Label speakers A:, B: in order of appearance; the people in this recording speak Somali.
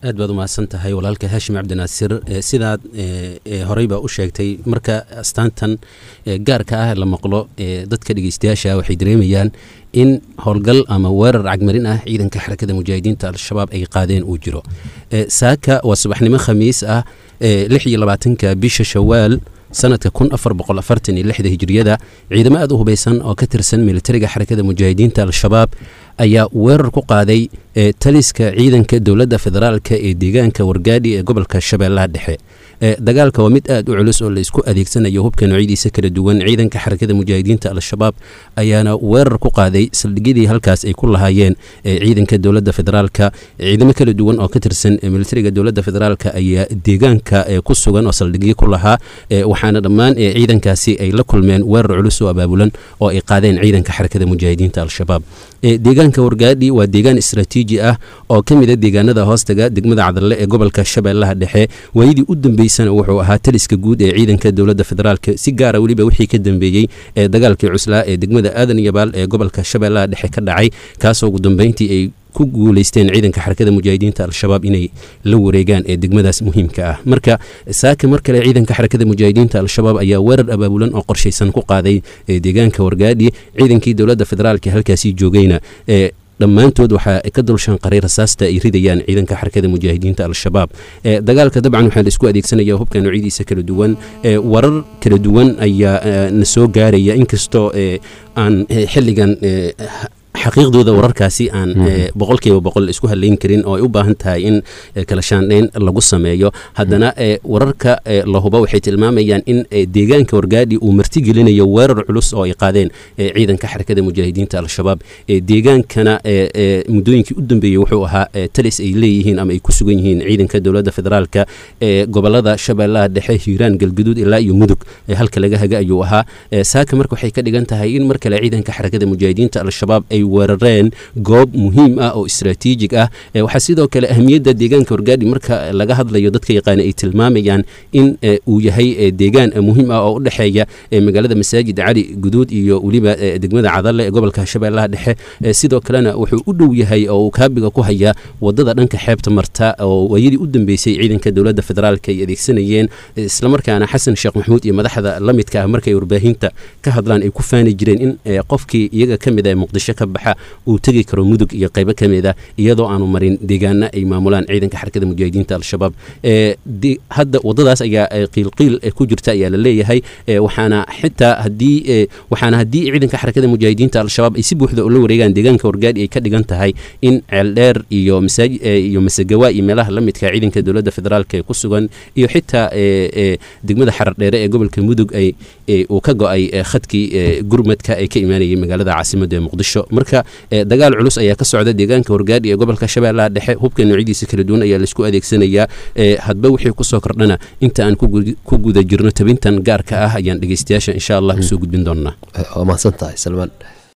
A: aad baad umahadsan tahay walaalka haashim cabdinaasir sidaad horeyba u sheegtay marka astaantan gaarka ah la maqlo dadka dhegeystayaasha waxay dareemayaan in howlgal ama weerar cagmarin ah ciidanka xarakada mujaahidiinta al-shabaab ay qaadeen uu jiro saaka waa subaxnimo khamiis ah lix iyo labaatanka bisha shawaal sanadka kun afar boqol afartan iyo lixda hijiriyada ciidamo aad u hubaysan oo ka tirsan militariga xarakada mujaahidiinta al-shabaab ayaa weerar ku qaaday taliska ciidanka dowladda federaalka ee deegaanka wargaadhi ee gobolka shabeellaha dhexe dagaalka waa mid aad u culus oo laysku adeegsanayo hubka noocyadiisa kala duwan ciidanka xarakada mujaahidiinta al-shabaab ayaana weerar ku qaaday saldhigyadii halkaas ay ku lahaayeen ciidanka dowladda federaalka ciidamo kala duwan oo ka tirsan militariga dowladda federaalka ayaa deegaanka ku sugan oo saldhigyo ku lahaa waxaana dhammaan ciidankaasi ay la kulmeen weerar culus oo abaabulan oo ay qaadeen ciidanka xarakada mujaahidiinta al-shabaab deegaanka wargaadhi waa deegaan istraatiiji ah oo ka mida deegaanada hoostaga degmada cadalle ee gobolka shabeellaha dhexe waayadii u dambeysana wuxuu ahaa taliska guud ee ciidanka dowladda federaalk si gaara weliba wixii ka dambeeyey ee dagaalkii cuslaa ee degmada aadan yabaal ee gobolka shabeellaha dhexe ka dhacay kaasoo ugu dambeyntii ay ku guuleysteen ciidanka xarakada mujaahidiinta al-shabaab inay la wareegaan ee degmadaas muhiimka ah marka saaka mar kale ciidanka xarakada mujaahidiinta al-shabaab ayaa weerar abaabulan oo qorshaysan ku qaaday deegaanka wargaadhi ciidankii dowladda federaalk halkaasi joogayna dhammaantood waxaa ka dulshanqaray rasaasta ay ridayaan ciidanka xarakada mujaahidiinta al-shabaab dagaalka dabcan waxaa la isku adeegsanaya hubka noocyadiisa kala duwan warar kala duwan ayaa na soo gaaraya inkastoo aan xilligan xaqiiqdooda wararkaasi aan boqolkiiba boqol isku haleyn karin oo ay u baahan tahay in kala shaandhayn lagu sameeyo haddana wararka la huba waxay tilmaamayaan in deegaanka wargaadhi uu martigelinayo weerar culus oo ay qaadeen ciidanka xarakada mujaahidiinta al-shabaab deegaankana muddooyinkii u dambeeyey wuxuu ahaa talis ay leeyihiin ama ay ku sugan yihiin ciidanka dowladda federaalka ee gobolada shabeellaha dhexe hiiraan galguduud ilaa iyo mudug halka laga haga ayuu ahaa saaka marka waxay ka dhigan tahay in mar kale ciidanka xarakada mujaahidiinta al-shabaab ay weerareen goob muhiim ah oo istraatiijig ah waxaa sidoo kale ahmiyadda deegaanka wargaadhi marka laga hadlayo dadka yaqaana ay tilmaamayaan in uu yahay deegaan muhiim ah oo u dhexeeya magaalada masaajid cali guduud iyo weliba degmada cadalle ee gobolka shabeellaha dhexe sidoo kalena wuxuu u dhow yahay oo uu kaabiga ku hayaa wadada dhanka xeebta marta oo waayadii u dambeysay ciidanka dowladda federaalk ay adeegsanayeen islamarkaana xasan sheekh maxamuud iyo madaxda la midka ah markay warbaahinta ka hadlaan ay ku faani jireen in qofkii iyaga ka mid ah muqdisho ka baxa uu tegi karo mudug iyo qaybo ka mid a iyadoo aanu marin deegaana ay maamulaan ciidanka xarakada mujaahidiinta al-shabaab hadda wadadaas ayaa qiilqiil ku jirta ayaa la leeyahay waxaana xitaa hadii waxaana haddii ciidanka xarakada mujaahidiinta al-shabaab ay si buuxda ula wareegaan deegaanka wargaadhi ay ka dhigan tahay in ceeldheer iyo masaaj iyo masagawa iyo meelaha la midka ciidanka dowladda federaalk ee ku sugan iyo xitaa degmada xarar dheere ee gobolka mudug ay uu ka go-ay khadkii gurmadka ee ka imaanayay magaalada caasimadda ee muqdisho marka dagaal culus ayaa ka socda deegaanka wargaadhi ee gobolka shabeellaha dhexe hubka noocyadiisa kala duwan ayaa laisku adeegsanayaa hadba wixii kusoo kordhana inta aan ku guda jirno tabintan gaarka ah ayaan dhegeystayaasha insha allah usoo gudbin doonaa
B: waa mahadsan tahay salmaan